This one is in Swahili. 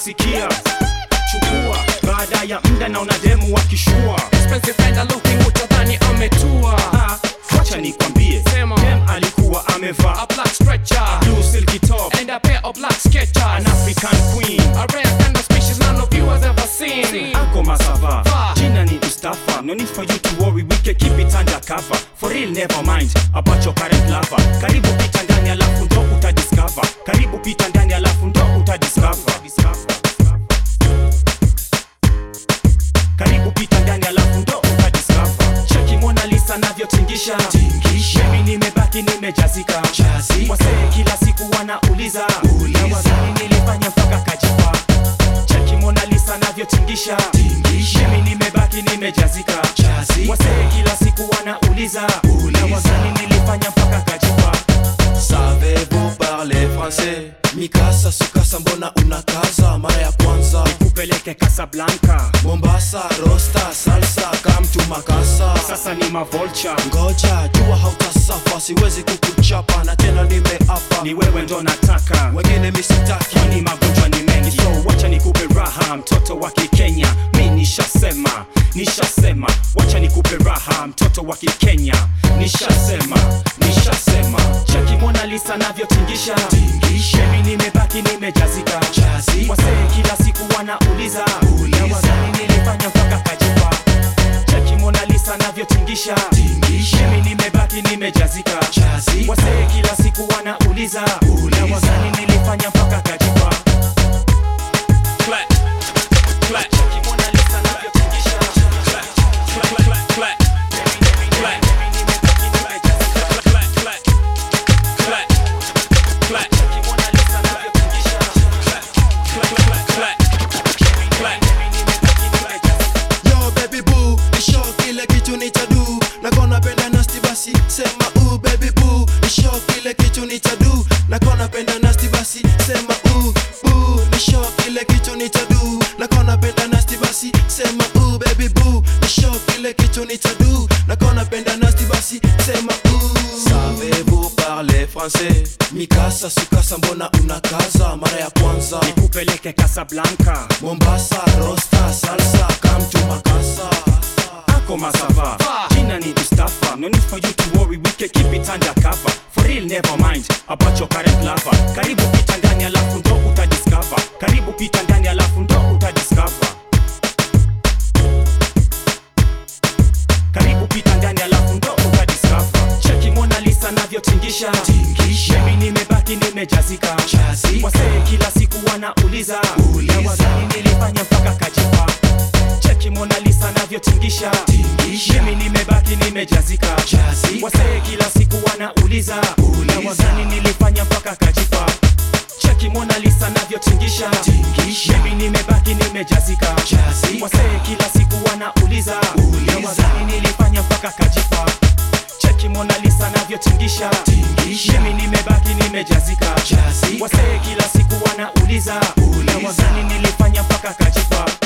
sikia chukua baada ya mda na una demu wakishua Expensive fender looking utadhani ametua Ah, wacha nikwambie Sema. dem alikuwa amevaa A black stretcher blue silky top And a pair of black sketchers an african queen A rare kind of species none of you has ever seen Ako Masava Va. Jina ni Mustafa No need for you to worry We can keep it under cover For real never mind About your current lover Karibu pita ndani alafu ndo utadiscover Karibu pita ndani alafu ndo utadiscover Karibu pita ndani alafu ndo utadiscover Cheki Mona Lisa navyotingisha Mimi nimebaki nimejazika Wasee kila siku wanauliza Na wazani nilifanya mpaka kajipa Cheki Mona Lisa navyotingisha Mimi nimebaki nimejazika Wasee kila siku wanauliza Na wazani nilifanya mpaka kajipa Savez-vous parler français Mikasa sukasa mbona unakaza mara ya kwanza Kupeleke Casablanca Mombasa rosta salsa kamtu makasa Sasa ni mavolcha Ngoja jua hautasafa siwezi kukuchapa na tena nimeapa Ni wewe ndo nataka wengine misitaki kwani magonjwa ni mengi so wacha nikupe raha mtoto wa kikenya mi nishasema nishasema wacha nikupe raha mtoto wa kikenya nishasema nishasema cheki Mona Lisa navyotingisha mimi nimebaki nimejazika wasee kila siku wanauliza na wazani nilifanya mpaka kajipa cheki Mona Lisa navyotingisha mimi nimebaki nimejazika wasee kila siku wanauliza na wazani nilifanya mpaka kajipa clap, clap. Cheki Mona Lisa navyotingisha. Clap, clap, clap, clap. Clap. Clap, clap, clap. Clap. Cheki Mona Lisa navyotingisha. Clap, clap, clap, clap. Clap. Yo baby boo, nisho kile kitu nitadu nakona penda nasti basi sema u baby boo nisho kile kitu nitadu nakona penda nasti basi sema u boo nisho kile kitu nitadu nakona penda nasti basi sema u baby boo nisho kile kitu nitadu nakona penda nasti basi sema u Savez-vous parler français Mikasa sukasa mbona unakaza mara ya kwanza Nikupeleke Casablanca Mombasa rosta salsa kamtu makasa Ako Masava Jina ni Mustafa No need for you to worry We can keep it under cover For real never mind About your current lover Karibu pita ndani alafu ndo utadiscover Karibu pita ndani alafu ndo utadiscover Karibu pita ndani alafu ndo utadiscover Cheki Mona Lisa navyotingisha Mimi nimebaki nimejazika Wasee kila siku wanauliza Na wazani nilifanya mpaka kajipa Cheki Mona Lisa navyotingisha Mimi nimebaki nimejazika Wasee kila siku wanauliza Na wazani nilifanya mpaka kajipa Cheki Mona Lisa navyotingisha Mimi nimebaki nimejazika Wasee kila siku wanauliza Na wazani nilifanya mpaka kajipa Cheki Mona Lisa navyotingisha Mimi nimebaki nimejazika Wasee kila siku wanauliza Na wazani nilifanya mpaka kajipa